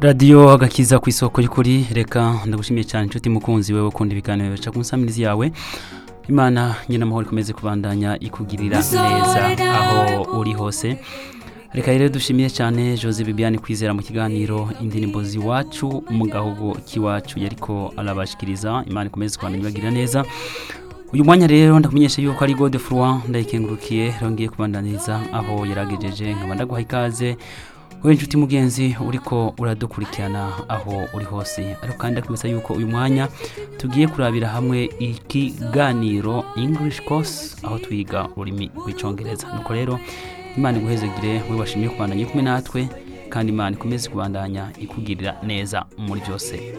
radiyo agakiza ku isoko y'ukuri reka ndagushimiye cyane inshuti mukunzi wewe ukunda ibiganiro bica ku nsamirizi yawe imana nyine amahoro ikomeze kubandanya ikugirira neza aho uri hose reka rero dushimiye cyane jose bibiane kwizera mu kiganiro indirimbo z'iwacu mu gahugu k'iwacu yariko arabashikiriza imana ikomeze kubandanya ibagirira neza uyu mwanya rero ndakumenyesha yuko ari gode furwa ndayikengurukiye rongeye kubandaniriza aho yaragejeje nkaba ndaguha ikaze wowe inshuti mugenzi uriko uradukurikirana aho uri hose ariko kandi ndakwibutsa yuko uyu mwanya tugiye kurabira hamwe ikiganiro english course aho twiga ururimi rw'icongereza nuko rero imana iguhezegire we washimye kubandanya kumwe natwe kandi imana ikomeze kubandanya ikugirira neza muri byose